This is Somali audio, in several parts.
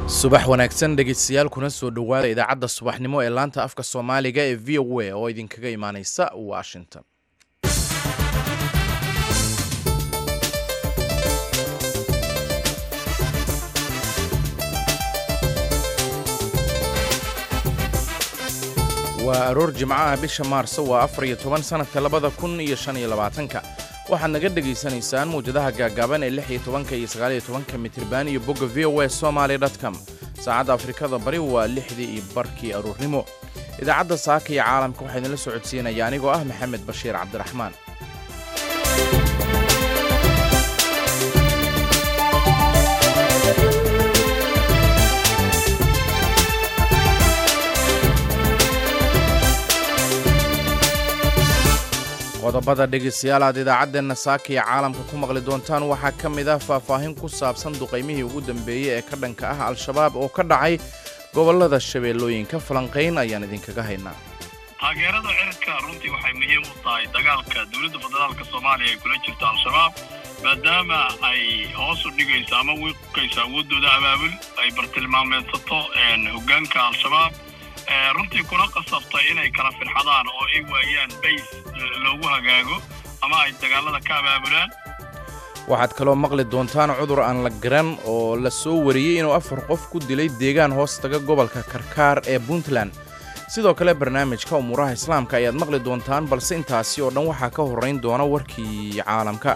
subax wanaagsan dhegeystayaal kuna soo dhowaada idaacadda subaxnimo ee laanta afka soomaaliga ee v o a oo idinkaga imaaneysa washington waa aroor jimcaha bisha maarso waa afar iyo toban sannadka labada kun iyo shan iyo labaatanka waxaad naga dhegaysanaysaan mawjadaha gaagaaban ee lix iyo tobanka iyo sagaal iyo tobanka mitriban iyo bogga v o a somaly com saacadda afrikada bari waa lixdii iyo barkii aruurnimo idaacadda saaka iyo caalamka waxaa idinla soo codsiinaya anigoo ah maxamed bashiir cabdiraxmaan qodobada dhegaystayaal aad idaacaddeenna saaka iyo caalamka ku maqli doontaan waxaa ka mid ah faahfaahin ku saabsan duqaymihii ugu dambeeyey ee ka dhanka ah al-shabaab oo ka dhacay gobollada shabeellooyinka falanqayn ayaan idinkaga haynaa taageerada cirka runtii waxay muhiim u tahay dagaalka dowladda federaalka soomaaliya ay kula jirto al-shabaab maadaama ay hoos u dhigayso ama wiiqayso awooddooda abaabul ay bartilmaameedsato hoggaanka al-shabaab runtii kuna qasabtay inay kala firxadaan oo ay waayaan bays loogu hagaago ama ay dagaalada ka abaabulaan waxaad kaloo maqli doontaan cudur aan la garan oo la soo wariyey inuu afar qof ku dilay deegaan hoos taga gobolka karkaar ee puntland sidoo kale barnaamijka umuuraha islaamka ayaad maqli doontaan balse intaasi oo dhan waxaa ka horrayn doona warkii caalamka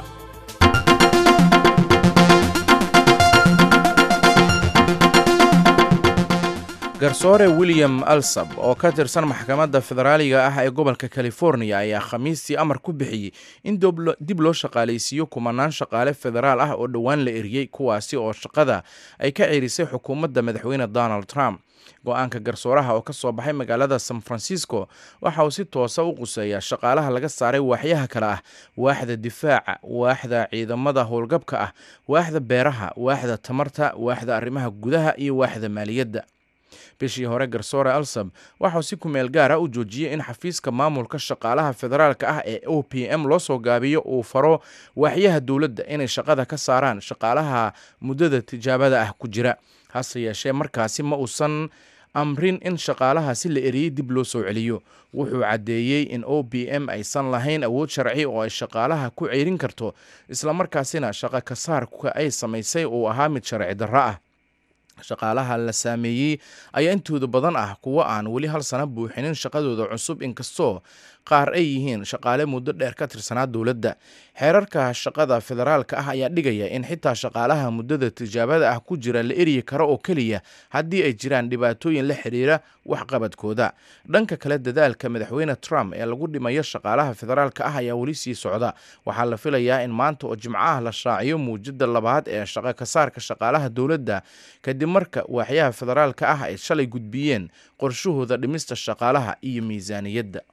garsoore william alsab oo ka tirsan maxkamadda federaaliga ah ee gobolka californiya ayaa khamiistii amar ku bixiyey in dib loo shaqaalaysiiyo kumanaan shaqaale federaal ah oo dhowaan la eriyey kuwaasi oo shaqada ay ka ceerisay xukuumadda madaxweyne donald trump go-aanka garsooraha oo ka soo baxay magaalada san francisco waxa uu si toosa u quseeyaa shaqaalaha laga saaray waaxyaha kale ah waaxda difaaca waaxda ciidamada howlgabka ah waaxda beeraha waaxda tamarta waaxda arrimaha gudaha iyo waaxda maaliyadda bishii hore garsoore alsab waxauu si kumeel gaara u joojiyey in xafiiska maamulka shaqaalaha federaalka ah ee o p m loo soo gaabiyo uu faro waaxyaha dowladda inay shaqada ka saaraan shaqaalaha muddada tijaabada ah ku jira hase yeeshee markaasi ma uusan amrin in shaqaalahaasi la eriyey dib loo soo celiyo wuxuu caddeeyey in o b m aysan lahayn awood sharci oo ay shaqaalaha ku ceyrin karto islamarkaasina shaqo kasaarka ay samaysay uu ahaa mid sharci darro ah shaqaalaha la saameeyey ayaa intooda badan ah kuwo aan weli hal sana buuxinin shaqadooda cusub inkastoo qaar ay yihiin shaqaale muddo dheer ka tirsanaa dowladda xeerarka shaqada federaalka ah ayaa dhigaya in xitaa shaqaalaha muddada tijaabada ah ku jira la eryi karo oo keliya haddii ay jiraan dhibaatooyin la xidhiira waxqabadkooda dhanka kale dadaalka madaxweyne trump ee lagu dhimayo shaqaalaha federaalka ah ayaa weli sii socda waxaa la filayaa in maanta oo jimcaha la shaaciyo muujada labaad ee shaqo kasaarka shaqaalaha dowladda kadib marka waaxyaha federaalka ah ay shalay gudbiyeen qorshahooda dhimista shaqaalaha iyo miisaaniyadda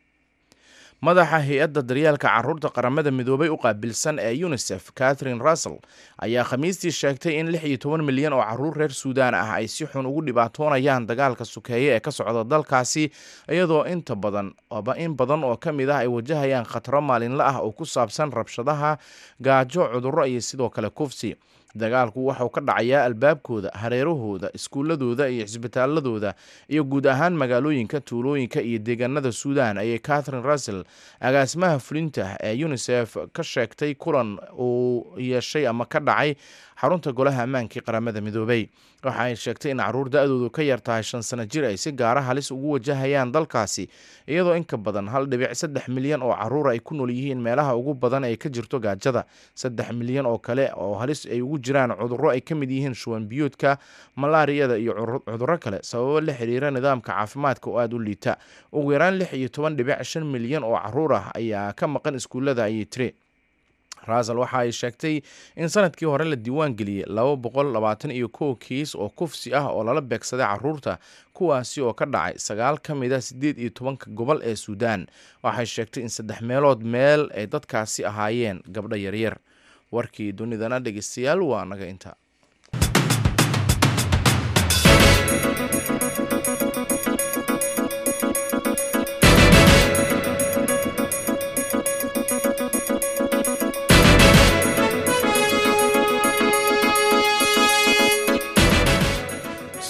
madaxa hay-adda daryaalka caruurta qaramada midoobay u qaabilsan ee unisef catherine russell ayaa khamiistii sheegtay in lix iyo toban milyan oo caruur reer suudaan ah ay si xun ugu dhibaatoonayaan dagaalka sukeeye ee ka socda dalkaasi iyadoo inta badan in badan oo ka mid ah ay wajahayaan khataro maalinla ah oo ku saabsan rabshadaha gaajo cudurro iyo sidoo kale kufsi dagaalku waxauu ka dhacayaa albaabkooda hareerahooda iskuuladooda iyo cisbitaaladooda iyo guud ahaan magaalooyinka tuulooyinka iyo deegaanada suudan ayay catherine russell agaasimaha fulinta ee unisef ka sheegtay kulan uu yeeshay ama ka dhacay xarunta golaha ammaankii qaramada midoobay waxa ay sheegtay in caruur da-doodu ka yar tahay shan sano jir ay si gaara halis ugu wajahayaan dalkaasi iyadoo inka badan hal dhibic saddex milyan oo caruur ay ku nool yihiin meelaha ugu badan ee ka jirto gaajada saddex milyan oo kale oo halis ay ugu jiraan cudurro ay ka mid yihiin shuwan biyoodka malaariyada iyo cudurro kale sababo la xiriira nidaamka caafimaadka oo aada u liita ugu yaraan lix iyo toban dhibic shan milyan oo caruur ah ayaa ka maqan iskuullada ayay tiri rasal waxa ay sheegtay in sanadkii hore la diiwaan geliyey laba boqol labaatan iyo kow kiis oo kufsi ah oo lala beegsaday caruurta kuwaasi oo ka dhacay sagaal ka mid a siddeed iyo tobanka gobol ee suudaan waxay sheegtay in saddex meelood meel ay dadkaasi ahaayeen gabdho yaryar warkii dunidana dhegeystayaal waa naga inta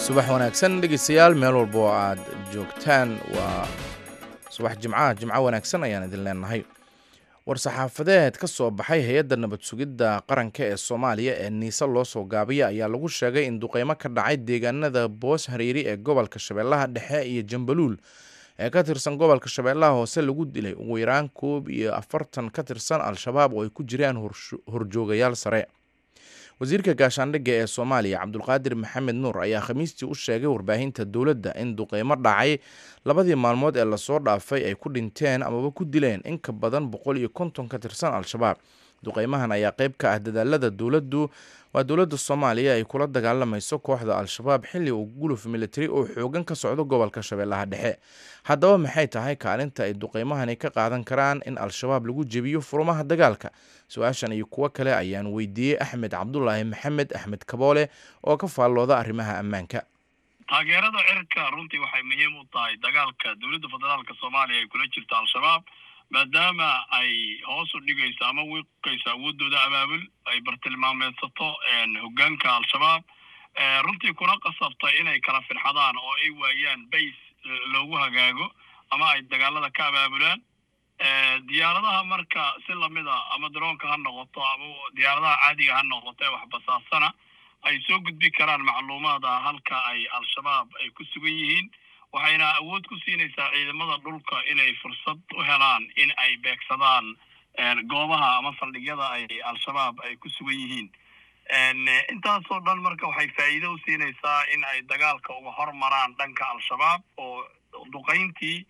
subax wanaagsan dhegeystayaal meel walba oo aad joogtaan waa subax jimcaha jimco wanaagsan ayaan idin leenahay war-saxaafadeed ka soo baxay hay-adda nabad sugidda qaranka ee soomaaliya ee niise loo soo gaabiya ayaa lagu sheegay in duqeymo ka dhacay deegaanada boos hareeri ee gobolka shabeellaha dhexe iyo jambaluul ee ka tirsan gobolka shabeellaha hoose lagu dilay ugu yaraan koob iyo afartan ka tirsan al-shabaab oo ay ku jiraan horjoogayaal sare wasiirka gaashaandhigga ee soomaaliya cabdulqaadir maxamed nuur ayaa khamiistii u sheegay warbaahinta dowladda in duqeymo dhacay labadii maalmood ee lasoo dhaafay ay ku dhinteen amaba ku dileen in ka badan boqol iyo konton ka tirsan al-shabaab duqeymahan ayaa qayb ka ah dadaalada dowladdu waa dowladda soomaaliya ay kula dagaalamayso kooxda al-shabaab xilli uu guluf militari oo xoogan ka socdo gobolka shabeellaha dhexe haddaba maxay tahay kaalinta ay duqeymahani ka qaadan karaan in al-shabaab lagu jebiyo furumaha dagaalka su-aashan iyo kuwo kale ayaan weydiiyey axmed cabdulaahi maxamed axmed kaboole oo ka faallooda arrimaha ammaanka taageerada cirka runtii waxay muhiim u tahay dagaalka dowladda federaalka soomaaliya ay kula jirto al-shabaab maadaama ay hoos u dhigayso ama wiiqayso awoodooda abaabul ay bartilmaameedsato hoggaanka al-shabaab runtii kuna qasabtay inay kala firxadaan oo ay waayaan bays loogu hagaago ama ay dagaalada ka abaabulaan diyaaradaha marka si lamida ama daroonka ha noqoto ama diyaaradaha caadiga ha noqoto ee waxbasaasana ay soo gudbi karaan macluumaada halka ay al-shabaab ay ku sugan yihiin waxayna awood ku siinaysaa ciidamada dhulka inay fursad u helaan in ay beegsadaan goobaha ama saldhigyada ay al-shabaab ay ku sugan yihiin intaasoo dhan marka waxay faa'iido u siinaysaa in ay dagaalka uga hormaraan dhanka al-shabaab oo duqayntii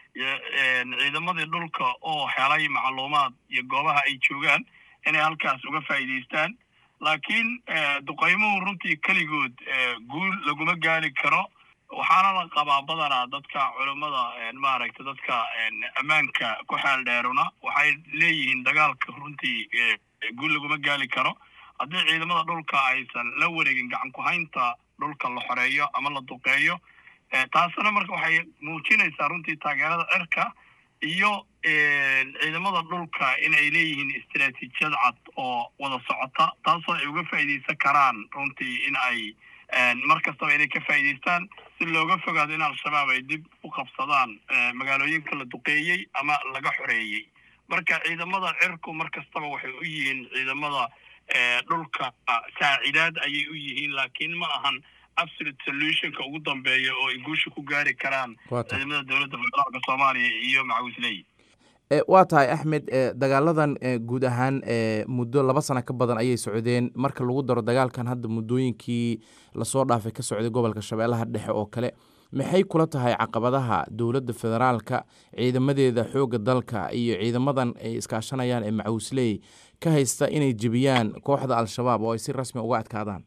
ciidamadii dhulka oo helay macluumaad iyo goobaha ay joogaan inay halkaas uga faa'iidaystaan laakiin duqaymuhu runtii keligood guul laguma gaari karo waxaana la qabaa badanaa dadka culummada maaragta dadka ammaanka ku xeel dheeruna waxay leeyihiin dagaalka runtii guul laguma gaali karo haddii ciidamada dhulka aysan la wareegin gacan ku-haynta dhulka la xoreeyo ama la duqeeyo taasina marka waxay muujinaysaa runtii taageerada cirka iyo ciidamada dhulka in ay leeyihiin istaraatiijiyad cad oo wada socota taasoo ay uga faa'iidaysan karaan runtii in ay mar kastaba inay ka faa'iidaystaan si looga fogaado in al-shabaab ay dib u qabsadaan magaalooyinka la duqeeyey ama laga xoreeyey marka ciidamada cirku mar kastaba waxay u yihiin ciidamada dhulka saacidaad ayay u yihiin laakiin ma ahan absolute solutionka ugu dambeeya oo ay guusha ku gaari karaan ciidamada dowladda federaalka soomaaliya iyo macawisley waa tahay axmed dagaaladan guud ahaan muddo laba sano ka badan ayay socdeen marka lagu daro dagaalkan hadda muddooyinkii lasoo dhaafay ka socday gobolka shabeellaha dhexe oo kale maxay kula tahay caqabadaha dowladda federaalka ciidamadeeda xoogga dalka iyo ciidamadan ay iskaashanayaan ee macawisley ka haysta inay jebiyaan kooxda al-shabaab oo ay si rasmi uga adkaadaan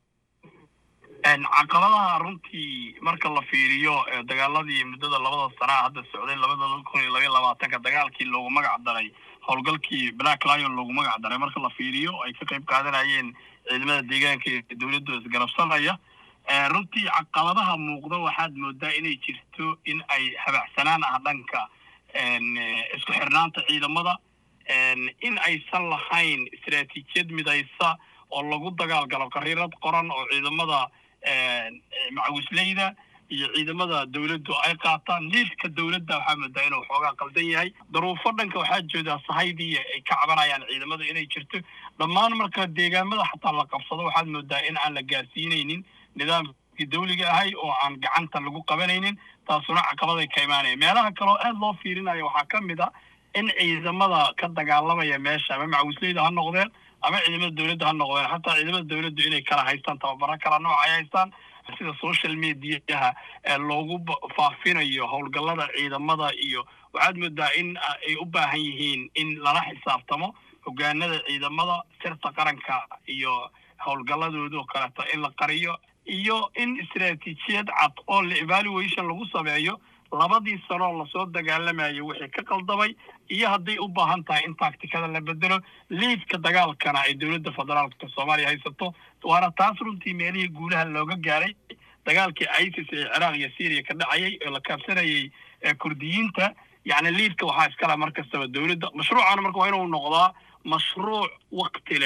caqabadaha runtii marka la fiiriyo dagaaladii muddada labada sanaa hadda socday labada kun iyo labaiy labaatanka dagaalkii loogu magac daray howlgalkii black lion loogu magac daray marka la fiiriyo ay ka qayb qaadanayeen ciidamada deegaanka ee dowladda isgarabsanaya runtii caqabadaha muuqda waxaad moodaa inay jirto in ay habacsanaan ah dhanka isku xirnaanta ciidamada in aysan lahayn istaraatiijiyad midaysa oo lagu dagaalgalo qariirad qoran oo ciidamada macawisleyda iyo ciidamada dowladdu ay qaataan liidka dowladda waxaa moodaa inuu xoogaa qaldan yahay daruufo dhanka waxaa joodaa sahaydii ay ka cabanayaan ciidamada inay jirto dhammaan marka deegaamada xataa la qabsado waxaad moodaa in aan la gaarsiinaynin nidaamkii dawliga ahay oo aan gacanta lagu qabanaynin taasuna caqabaday ka imaanaya meelaha kaleo aada loo fiirinaya waxaa ka mid a in ciidamada ka dagaalamaya meesha ama macawisleyda ha noqdeen ama ciidamada dowladda ha noqdeen xataa ciidamada dowladdu inay kala haystaan tababaro kala nooc ay haystaan sida social mediaha ee loogu faafinayo howlgallada ciidamada iyo waxaad moodaa in ay u baahan yihiin in lala xisaabtamo hogaanada ciidamada sirta qaranka iyo howlgalladooda oo kaleeto in la qariyo iyo in istaraatiijiyad cad oo la evaluation lagu sameeyo labadii sanoo lasoo dagaalamayo wixii ka qaldamay iyo hadday u baahan tahay in taaktikada la bedelo liidka dagaalkana ay dowladda federaalka soomaaliya haysato waana taas runtii meelihii guulaha looga gaaray dagaalkii isis ee ciraaq iyo syriya ka dhacayay oo la kaabsanayay kurdiyiinta yacni liidka waxaa iskala mar kastaba dowladda mashruucana marka waa inuu noqdaa mashruuc wakti leh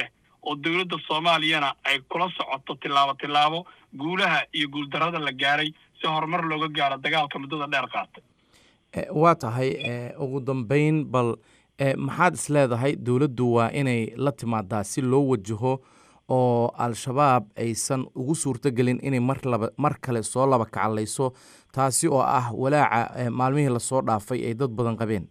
oo dowladda soomaaliyana ay kula socoto tillaabo tillaabo guulaha iyo guuldarrada la gaaray si horumar looga gaaro dagaalka muddada dheer qaatay waa tahay ugu dambeyn bal maxaad is leedahay dowladdu waa inay la timaadaa si loo wajaho oo al-shabaab aysan ugu suurtogelin inay mar laba mar kale soo laba kacalayso taasi oo ah walaaca maalmihii lasoo dhaafay ay dad badan qabeen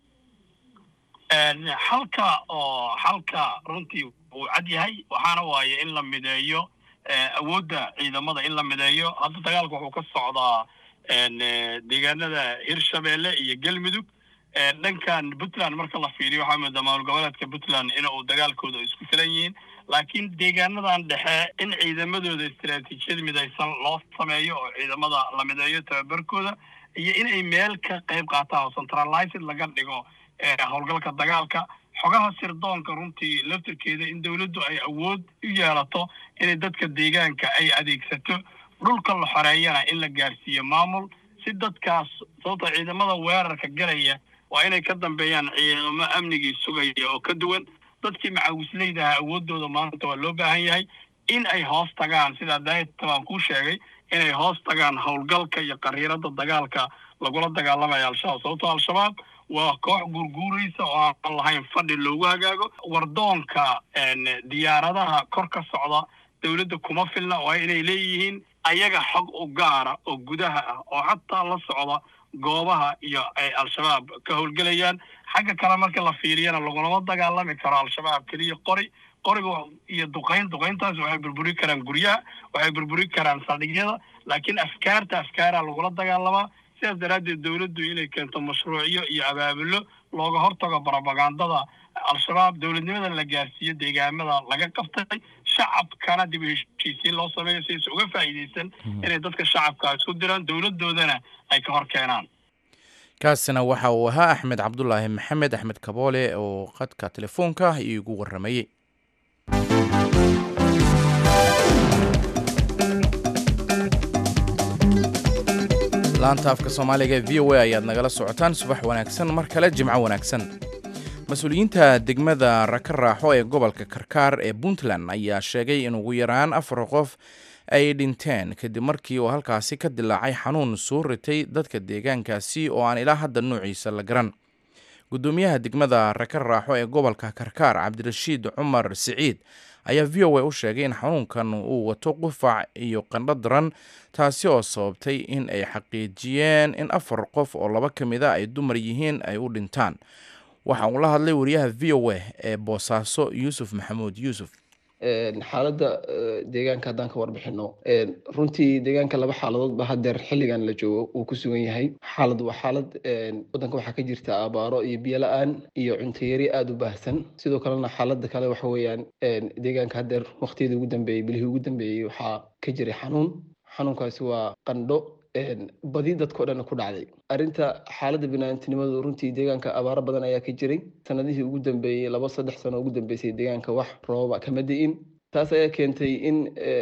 xalka oo xalka runtii wuu cad yahay waxaana waaye in la mideeyo awoodda ciidamada in la mideeyo hadda dagaalka wuxuu ka socdaa deegaanada hirshabeelle iyo galmudug dhankan puntland marka la fiiriyo waxaa moodaa maamul goboleedka puntland in uu dagaalkooda isku filan yihiin laakiin deegaanadan dhexe in ciidamadooda istaraatiijiyad midaysan loo sameeyo oo ciidamada la mideeyo tababarkooda iyo inay meel ka qayb qaataan oo centralized laga dhigo howlgalka dagaalka xogaha sirdoonka runtii laftirkeeda in dowladdu ay awood u yeelato inay dadka deegaanka ay adeegsato dhulka la xoreeyana in la gaarsiiyo maamul si dadkaas sababta ciidamada weerarka galaya waa inay ka dambeeyaan ciidamo amnigii sugaya oo ka duwan dadkii macawisleydaha awooddooda maanta waa loo baahan yahay in ay hoos tagaan sidaa daayta baan kuu sheegay inay hoos tagaan howlgalka iyo qariirada dagaalka lagula dagaalamaya al-shabaab sababtoo al-shabaab waa koox guurguuraysa oo aan lahayn fadhi loogu hagaago wardoonka diyaaradaha kor ka socda dowladda kuma filna waa inay leeyihiin ayaga xog u gaara oo gudaha ah oo xataa la socda goobaha iyo ay al-shabaab ka howlgelayaan xagga kale marka la fiiriyana lagulama dagaalami karo al-shabaab keliya qori qoriga iyo duqayn duqayntaas waxay burburi karaan guryaha waxay burburi karaan saldhigyada laakiin afkaarta afkaaraa lagula dagaalamaa sidaas daraaddeed dowladdu inay keento mashruucyo iyo abaabulo looga hortago barobagandada al-shabaab dowladnimada la gaarsiiyo deegaamada laga qabtay shacabkana dib u heshiisiin loo sameeyo si aysa uga faa'iidaysan inay dadka shacabka isku diraan dowladdoodana ay ka hor keenaan kaasina waxa uu ahaa axmed cabdulaahi maxamed axmed kaboole oo qadka telefoonka iigu warramayey laanta afka soomaaliga v o a ayaad nagala socotaan subax wanaagsan mar kale jimco wanaagsan mas-uuliyiinta degmada raka raaxo ee gobolka karkaar ee puntland ayaa sheegay in ugu yaraan afar qof ay dhinteen kadib markii uu halkaasi ka dilaacay xanuun soo ritay dadka deegaankaasi oo aan ilaa hadda nuuciisa la garan gudoomiyaha degmada raka raaxo ee gobolka karkaar cabdirashiid cumar siciid ayaa v o a u sheegay in xanuunkan uu wato qufac iyo qandho daran taasi oo sababtay in ay xaqiijiyeen in afar qof oo laba ka mid a ay dumar yihiin ay u dhintaan waxa uu la hadlay wariyaha v o a ee boosaaso yuusuf maxamuud yuusuf xaaladda deegaanka haddaan ka warbixino runtii deegaanka laba xaaladood ba hadeer xilligan la joogo uu ku sugan yahay xaalad waa xaalad waddanka waxaa ka jirta abaaro iyo biyo la-aan iyo cuntayari aada u baahsan sidoo kalena xaaladda kale waxa weeyaan deegaanka hadeer waqtiyadii ugu dambeeyey bilihii ugu dambeeyey waxaa ka jiray xanuun xanuunkaasi waa qandho badi dadkao dhanna ku dhacday arrinta xaaladda binaantinimadu runtii deegaanka abaaro badan ayaa ka jiray sanadihii ugu dambeeyey laba saddex sano ugu dambeysay deegaanka wax rooba kama di'in taas ayaa keentay in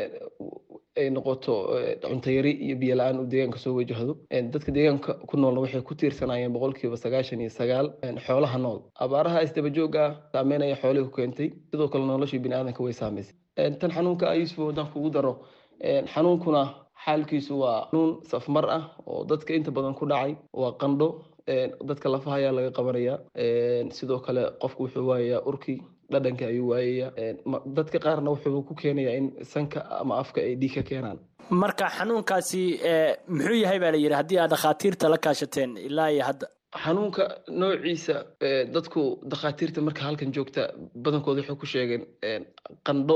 ay noqoto cuntayari iyo biyo la-aan uu deegaanka soo wajahdo dadka deegaanka ku noolna waxay ku tiirsanayeen boqolkiiba sagaashan iyo sagaal xoolaha nool abaaraha isdabajooga ah saameynaya xoolihii ku keentay sidoo kale noloshii biniaadanka way saamaysay tan xanuunka ayuusuf haddaan kugu daro xanuunkuna xaalkiisu waa xanuun safmar ah oo dadka inta badan ku dhacay waa qandho dadka lafaha ayaa laga qabanaya sidoo kale qofku wuxuu waayayaa urkii dhadhanka ayuu waayaya dadka qaarna wuxuu ku keenayaa in sanka ama afka ay dhiig ka keenaan marka xanuunkaasi muxuu yahay baa la yidhi haddii aad dhakhaatiirta la kaashateen ilaa iyo hadda xanuunka noociisa dadku dhakhaatiirta marka halkan joogta badankooda waxay ku sheegeen qandho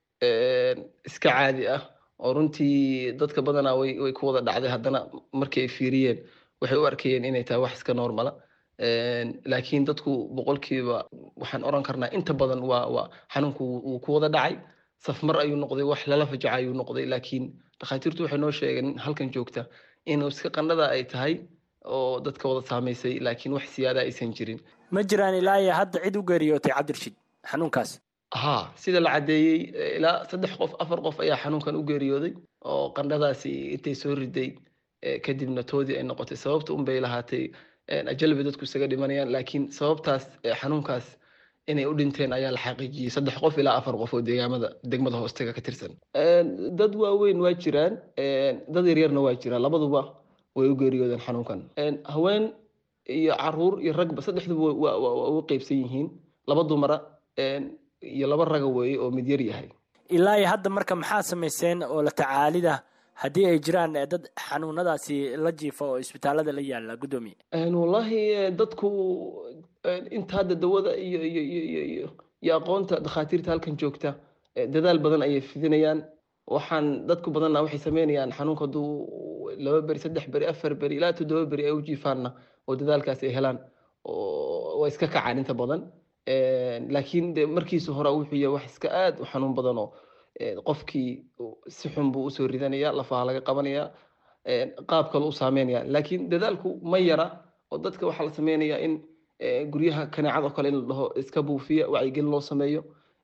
iska caadi ah oo runtii dadka badanaa way way ku wada dhacday haddana markii ay fiiriyeen waxay u arkayeen inay tahay wax iska normala laakiin dadku boqolkiiba waxaan oran karnaa inta badan waa waa xanuunku wuu ku wada dhacay safmar ayuu noqday wax lala fajaca ayuu noqday laakiin dhakhaatiirtu waxay noo sheegeen halkan joogta inuu iska qandhada ay tahay oo dadka wada saamaysay laakiin wax siyaada aysan jirin ma jiraan ilaa iyo hadda cid u geeriyootay cabdirshid xanuunkaas ha sida la caddeeyey ilaa saddex qof afar qof ayaa xanuunkan u geeriyooday oo qandhadaasi intay soo riday kadibna toodii ay noqotay sababta unbay lahaatay ajalbi dadku isaga dhimanayaan laakiin sababtaas xanuunkaas inay u dhinteen ayaa la xaqiijiyey saddex qof ilaa afar qof oo deegaamada degmada hoostaga ka tirsan dad waaweyn waa jiraan dad yaryarna waa jiraan labaduba way u geeriyoodeen xanuunkan haween iyo caruur iyo ragba saddexduba waa u qeybsan yihiin laba dumara iyo laba raga weeye oo mid yar yahay ilaa iyo hadda marka maxaa samayseen oo la tacaalida haddii ay jiraan dad xanuunadaasi la jiifa oo isbitaalada la yaala guddoomiye wallahi dadku inta hadda dawada iyo iyo iyo iyo iyo iyo aqoonta dhakhaatiirta halkan joogta dadaal badan ayay fidinayaan waxaan dadku badanna waxay sameynayaan xanuunka hadduu laba beri saddex beri afar beri ilaa toddoba beri ay u jiifaanna oo dadaalkaas ay helaan waa iska kacaan inta badan laakiin de markiisa hore wuxuu yahay wax iska aad u xanuun badan oo qofkii si xun buu usoo ridanaya lafaha laga qabanaya qaab kale u saameynaya laakiin dadaalku ma yara oo dadka waxaa la sameynayaa in guryaha kaneecado kale in la dhaho iska buufiya wacyigelin loo sameeyo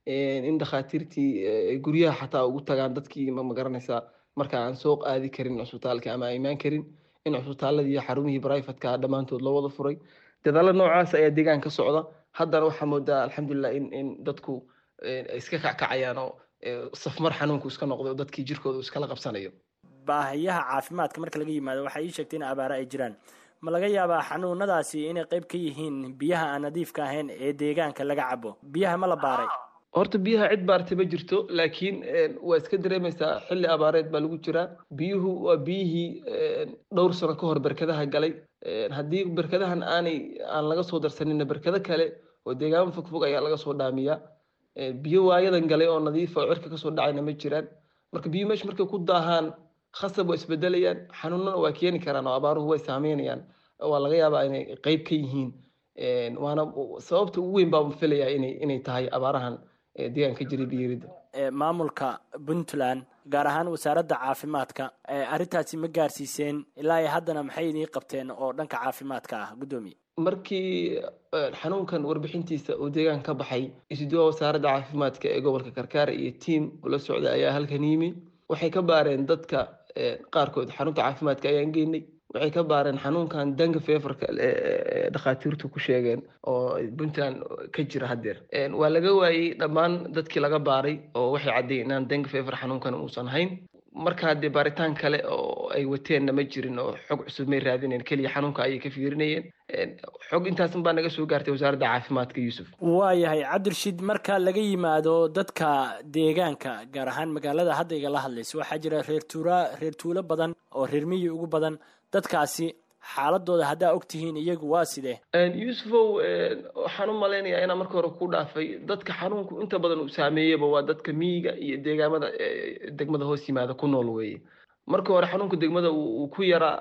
in dhakhaatiirtii guryaha xataa ugu tagaan dadkii ma garanaysaa marka aan soo qaadi karin cusbitaalka ama aan imaan karin in cusbitaaladii xarumihii brifatka dhammaantood loo wada furay dadaalo noocaas ayaa deegaan ka socda haddana waxaa moodaa alxamdulilah in in dadku iska kackacayaan oo safmar xanuunku iska noqday oo dadkii jirkooda iskala qabsanayo baahiyaha caafimaadka marka laga yimaado waxaa ii sheegtay in abaare ay jiraan ma laga yaabaa xanuunadaasi inay qayb ka yihiin biyaha aan nadiifka ahayn ee deegaanka laga cabo biyaha ma la baaray horta biyaha cid baartay ma jirto laakiin waa iska dareemaysaa xilli abaareed baa lagu jiraa biyuhu waa biyihii dhowr sano ka hor berkadaha galay haddii berkadahan aanay aan laga soo darsanina berkado kale oo deegaamo fogfog ayaa laga soo dhaamiyaa biyo waayadan galay oo nadiifa oo cirka kasoo dhacayna ma jiraan marka biyo meesha markay ku daahaan khasab waa isbedelayaan xanuunana waa keeni karaan oo abaaruhu way saameynayaan waa laga yaabaa inay qeyb ka yihiin waana sababta ugu weyn baa filayaa inay inay tahay abaarahan deegaanka jiray biyiridda maamulka puntland gaar ahaan wasaaradda caafimaadka arrintaasi ma gaarsiiseen ilaa iyo haddana maxay idiin qabteen oo dhanka caafimaadka ah guddoomiye markii xanuunkan warbixintiisa uu deegaan ka baxay isuduwa wasaaradda caafimaadka ee gobolka karkaar iyo tiam ula socda ayaa halkan yimi waxay ka baareen dadka qaarkood xarunta caafimaadka ayaan geynay waxay ka baareen xanuunkan danga feverka dhakhaatiirtu ku sheegeen oo puntland ka jira haddeer waa laga waayey dhammaan dadkii laga baaray oo waxay caddeeyeen inaan danga fever xanuunkan uusan hayn marka haddee baaritaan kale oo ay wateenna ma jirin oo xog cusub may raadineen keliya xanuunka ayay ka fiirinayeen xog intaasan baa naga soo gaartay wasaaradda caafimaadka yuusuf waayahay cabdirashiid marka laga yimaado dadka deegaanka gaar ahaan magaalada hadda igala hadlaysa waxaa jira reer tuura reer tuulo badan oo reer miyi ugu badan dadkaasi xaaladooda haddaa ogtihiin iyagu waa sidee yuusufow waxaan u malaynayaa inaa marka hore ku dhaafay dadka xanuunku inta badan uu saameeyaba waa dadka miyiga iyo deegaamada degmada hoos yimaada ku nool weeye marka hore xanuunka degmada uu ku yaraa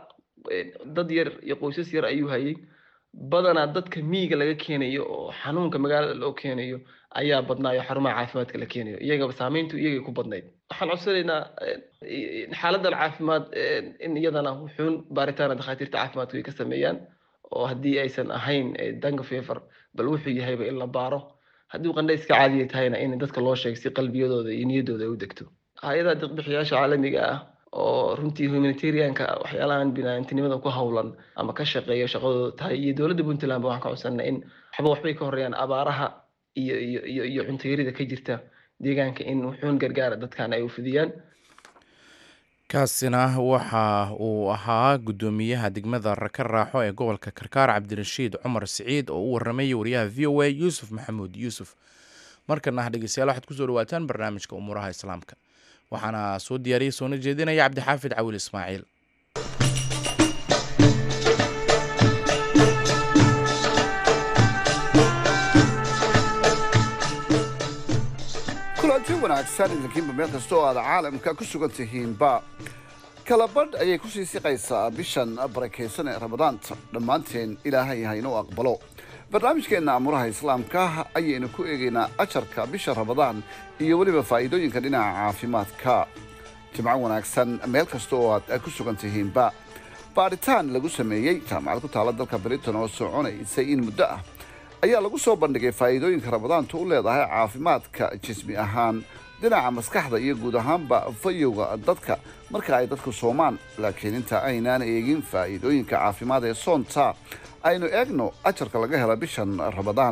dad yar iyo qoysas yar ayuu hayay badanaa dadka miyiga laga keenayo oo xanuunka magaalada loo keenayo ayaa badnaayo xarumaha caafimaadka la keenayo iyagaba saameyntu iyagay ku badnayd waxaan codsanaynaa xaaladan caafimaad in iyadana wuxuun baaritaana dhakhaatiirta caafimaadku ay ka sameeyaan oo haddii aysan ahayn danga fever bal wuxuu yahayba in la baaro haddii qandhayska caadiya tahayna in dadka loo sheego si qalbiyadooda iyo niyaddooda ay u degto hay-adaha deeqbixiyaasha caalamiga ah oo runtii humanitarianka waxyaalahan binaantinimada ku howlan ama ka shaqeeya shaqadooda tahay iyo dowladda puntland ba waxaan ka codsanaa in waxba waxbay ka horeeyaan abaaraha iyo iyo iyo iyo cuntayarida ka jirta deegaanka in wuxuun gargaara dadkan ay u fidiyaan kaasina waxa uu ahaa guddoomiyaha degmada raka raaxo ee gobolka karkaar cabdirashiid cumar siciid oo u waramayay wariyaha v o a yuusuf maxamuud yuusuf markana dhegeystayaal waxaad kusoo dhawaataan barnaamijka umuuraha islaamka waxaana soo diyaariyey soona jeedinaya cabdixaafid cawil ismaaciil kulanti wanaagsan idinkiinba meel kasta oo aad caalamka ku sugan tihiinba kalabadh ayay ku sii siqaysaa bishan barakaysan ee ramadaanta dhammaanteen ilaahay haynuu aqbalo barnaamijkeenna amuraha islaamka ayaynu ku eegaynaa ajarka bisha ramadaan iyo weliba faa'iidooyinka dhinaca caafimaadka jimco wanaagsan meel kasta oo aad ku sugan tihiinba baadhitaan lagu sameeyey jaamacad ku taala dalka britain oo soconaysay in muddo ah ayaa lagu soo bandhigay faa'iidooyinka ramadaantu u leedahay caafimaadka jismi ahaan dhinaca maskaxda iyo guud ahaanba fayowga dadka marka ay dadku soomaan laakiin inta aynaan eegin faa'iidooyinka caafimaad ee soonta aynu eegno ajarka laga hela bishan ramadaan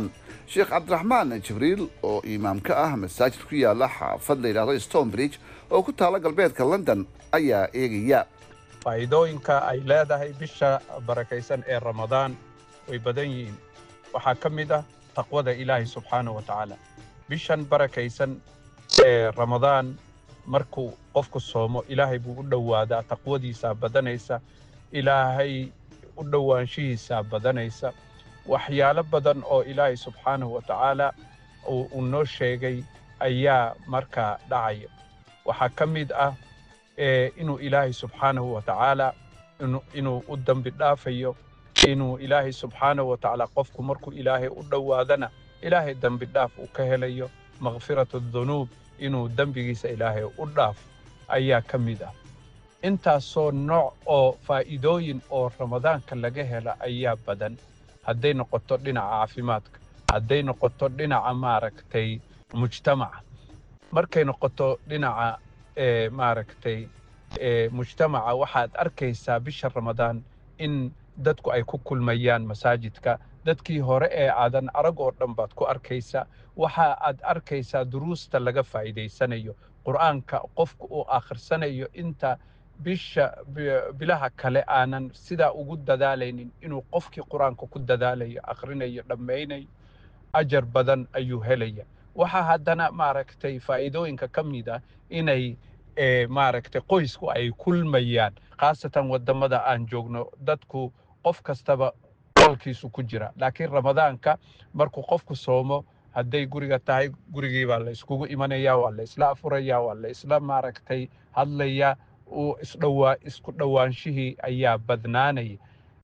sheekh cabdiraxmaan jibriil oo imaam ka ah masaajid ku yaala xaafad la yidhahdo stonebridge oo ku taala galbeedka london ayaa eegaya faa'iidooyinka ay leedahay bisha barakaysan ee ramadaan way badan yihiin waxaa ka mid ah taqwada ilaahay subxaana wa tacaala bishan barakaysan ee ramadaan markuu qofku soomo ilaahay buu u dhowaadaa taqwadiisaa badanaysa ilaahay u dhowaanshihiisaa badanaysa waxyaalo badan oo ilaahay subxaanahu wa tacaala uu noo sheegay ayaa markaa dhacaya waxaa ka mid ah inuu ilaahay subxaanahu wa tacaala inuu u dambi dhaafayo inuu ilaahay subxaanahu wa tacaala qofku markuu ilaahay u dhowaadana ilaahay dembi dhaaf uu ka helayo makfiratu dunuub inuu dembigiisa ilaahay u dhaafo ayaa ka mid ah intaasoo nooc oo faa'iidooyin oo ramadaanka laga hela ayaa badan hadday noqoto dhinaca caafimaadka hadday noqoto dhinaca maaragtay mujtamaca markay noqoto dhinaca maaragtay mujtamaca waxaad arkaysaa bisha ramadaan in dadku ay ku kulmayaan masaajidka dadkii hore ee aadan arag oo dhan baad ku arkaysaa waxa aad arkaysaa duruusta laga faa'iidaysanayo qur'aanka qofku uu akhrisanayo inta bisha bilaha kale aanan sidaa ugu dadaalaynin inuu qofkii qur-aanka ku dadaalayo akhrinayo dhammaynayo ajar badan ayuu helaya waxaa haddana maaragtay faa'iidooyinka ka mid ah inay maaragtay qoysku ay kulmayaan khaasatan waddamada aan joogno dadku qof kastaba qolkiisu ku jira laakiin ramadaanka markuu qofku soomo hadday guriga tahay gurigii baa la iskugu imanaya waa la isla afuraya waa la isla maaragtay hadlaya uu isdhowaa isku dhowaanshihii ayaa badnaanaya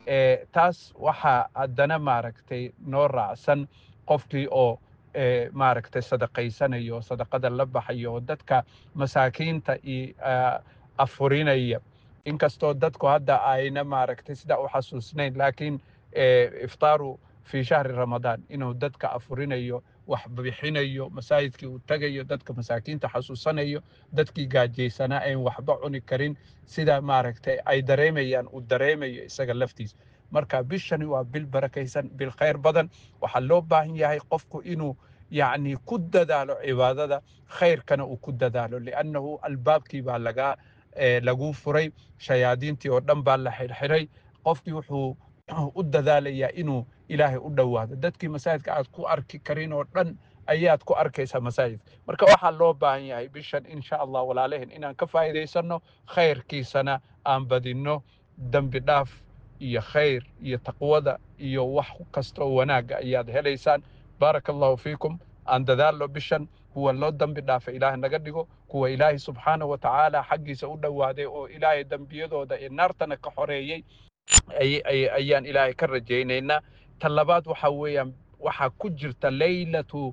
taas waxaa haddana maaragtay noo raacsan qofkii oo maaragtay sadaqaysanayo sadaqada la baxayo oo dadka masaakiinta iyo afurinaya inkastoo dadku hadda ayna maaragtay sidaa u xasuusnayn laakiin iftaaru fi shahri ramadaan inuu dadka afurinayo wax bixinayo masaajidkii uu tagayo dadka masaakiinta xasuusanayo dadkii gaajaysanaa ayn waxba cuni karin sida maaragtay ay dareemayaan uu dareemayo isaga laftiisa marka bishani waa bil barakaysan bil khayr badan waxaa loo baahan yahay qofku inuu yacni ku dadaalo cibaadada khayrkana uu ku dadaalo liannahu albaabkii baa lagaa lagu furay shayaadiintii oo dhan baa la xirxiray qofkii wuxuu u dadaalayaa inuu ilaahay u dhowaado dadkii masaajidka aad ku arki karin oo dhan ayaad ku arkaysaa masaajidka marka waxaa loo baahan yahay bishan insha allah walaalehen inaan ka faa'iidaysanno khayrkiisana aan badinno dembi dhaaf iyo khayr iyo taqwada iyo wax kasta oo wanaagga ayaad helaysaan baaraka allahu fiikum aan dadaalno bishan kuwa loo dembi dhaafa ilaahay naga dhigo kuwa ilaahay subxaanahu wa tacaala xaggiisa u dhowaaday oo ilaahay dembiyadooda ee naartana ka xoreeyey ayaan ilaahay ka rajaynaynaa ta labaad waxa weeyaan waxaa ku jirta leylatu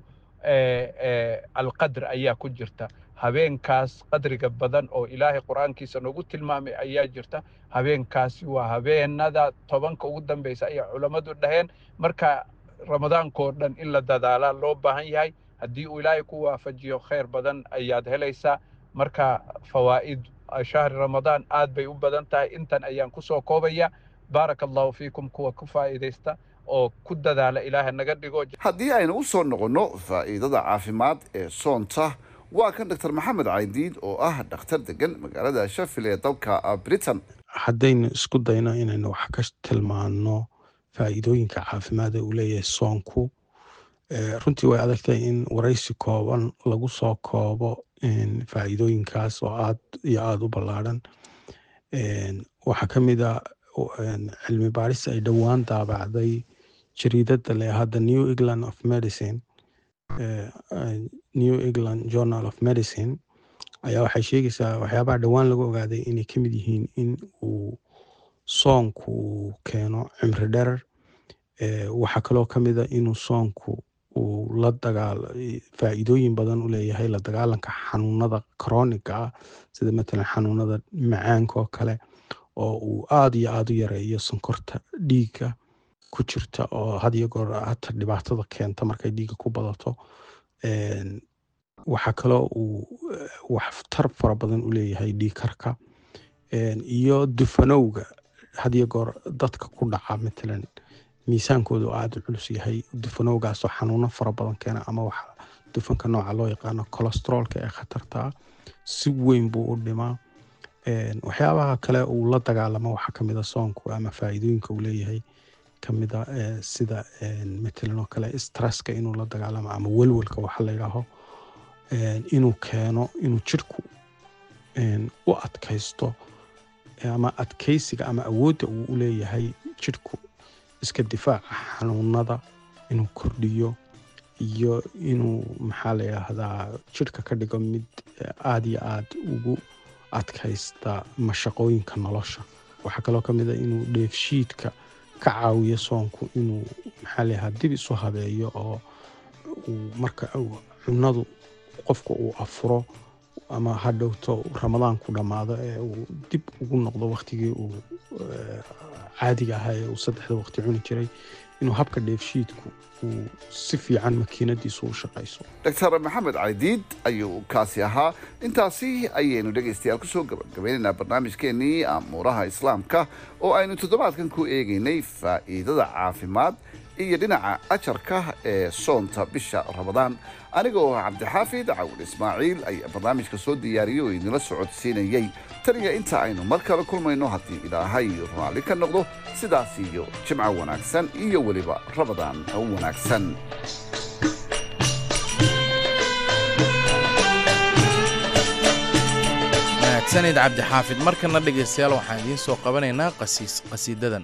alqadr ayaa ku jirta habeenkaas qadriga badan oo ilaahay qur-aankiisa noogu tilmaamay ayaa jirta habeenkaasi waa habeenada tobanka ugu dambeysa ayay culammadu dhaheen marka ramadaankoo dhan in la dadaalaa loo baahan yahay haddii uu ilaahay ku waafajiyo khayr badan ayaad helaysaa marka fawaa'id shahri ramadaan aad bay u badan tahay intan ayaan kusoo koobaya baaraka allahu fiikum kuwa ku faa'iidaysta oo ku dadaala ilaahay naga dhigo haddii aynu u soo noqonno faa'iidada caafimaad ee soonta waa kan doctor maxamed caydiid oo ah dhakhtar degan magaalada shafil ee dalka britain haddaynu isku dayno inaynu wax ka tilmaanno faa'iidooyinka caafimaad ee uu leeyahay soonku runtii way adagtahay in waraysi kooban lagu soo koobo faa'iidooyinkaas oo aad iyo aada u ballaadhan waxaa ka mid a cilmi baaris ay dhowaan daabacday jariidada le hadda new england of medicine new england journal of medicine ayaa waxay sheegaysaa waxyaabaha dhowaan lagu ogaaday inay ka mid yihiin in uu soonku uu keeno cimri dherer waxaa kaloo ka mid a inuu soonku uu la dagaal faa'iidooyin badan u leeyahay la dagaalanka xanuunada chroniga ah sida matalan xanuunada macaanka oo kale oo uu aada iyo aada u yareeyo sonkorta dhiigga ku jirta oo had iyo goor hata dhibaatada keenta markay dhiigga ku badato waxaa kaloo uu waxtar fara badan u leeyahay dhiigkarka iyo dufanowga had iyo goor dadka ku dhaca matalan miisaankoodu aada u culus yahay dufanowgaasoo xanuuno fara badan keena ama waxa dufanka nooca loo yaqaano cholestroolka ee khatartaa si weyn buu u dhimaa waxyaabaha kale uu la dagaalamo waxaa kamid a soonku ama faa'iidooyinka uu leeyahay kamida sida matalan oo kale stresska inuu la dagaalamo ama welwelka waxa la yidhaaho inuu keeno inuu jirhku u adkaysto ama adkaysiga ama awoodda uu u leeyahay jirhku iska difaaca xanuunada inuu kordhiyo iyo inuu maxaa la yidhaahdaa jirhka ka dhigo mid aada iyo aada ugu adkaysta mashaqooyinka nolosha waxaa kaloo ka mid a inuu dheefshiidka ka caawiyo soonku inuu maxaa la yidhahdaa dib isu habeeyo oo uu marka cunadu qofka uu afuro ama ha dhowto ramadaanku dhammaado ee uu dib ugu noqdo waktigii uu caadiga ahaa ee uu saddexda waqti cuni jiray inuu habka dheefshiidku uu si fiican makiinadiisu u shaqayso doctor maxamed caydiid ayuu kaasi ahaa intaasi ayaynu dhegaystayaal kusoo gabagabeynaynaa barnaamijkeenii amuuraha islaamka oo aynu toddobaadkan ku eegaynay faa'iidada caafimaad iyo dhinaca ajarka ee soonta bisha ramadaan aniga oo cabdixaafid cawil ismaaciil ayaa barnaamijka soo diyaariyey oo idinla socodsiinayey taniya inta aynu mar kale kulmayno haddii ilaahay raalli ka noqdo sidaas iyo jimco wanaagsan iyo weliba ramadaan wanaagsan mahadsanid cabdixaafid markana dhegaystayaal waxaan idiin soo qabanaynaa qasiis qasiidadan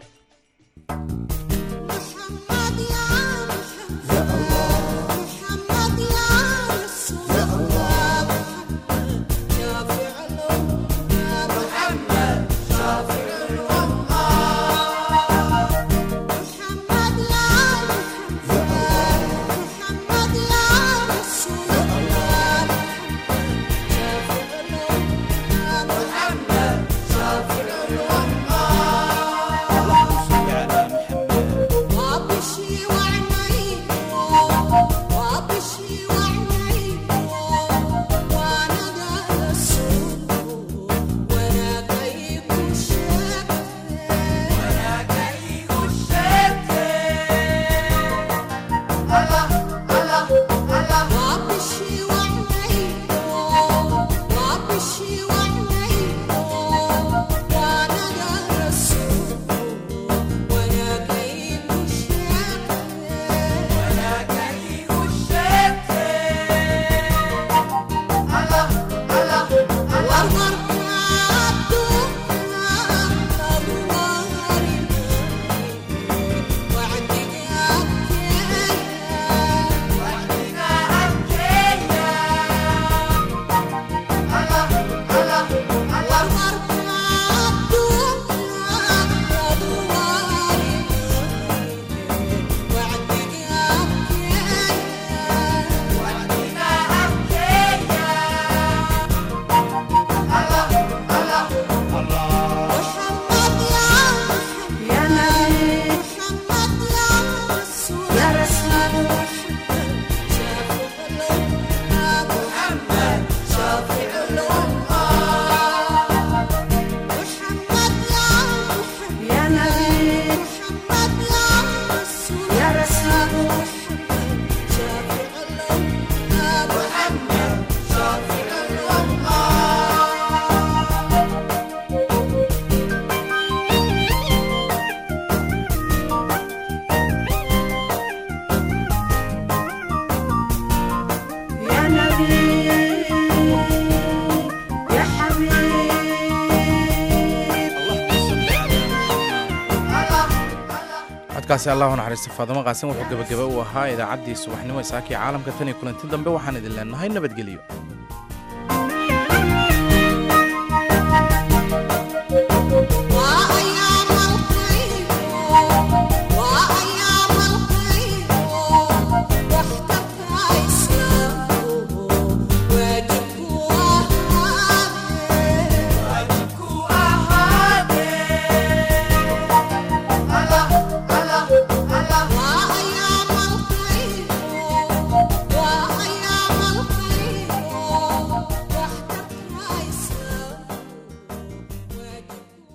codkaasi allahu naxariista faadamo qaasin wuxuu gebagaba u ahaa idaacaddii subaxnimo isaakii caalamka tan iyo kulanti dambe waxaan idin leenahay nabadgelyo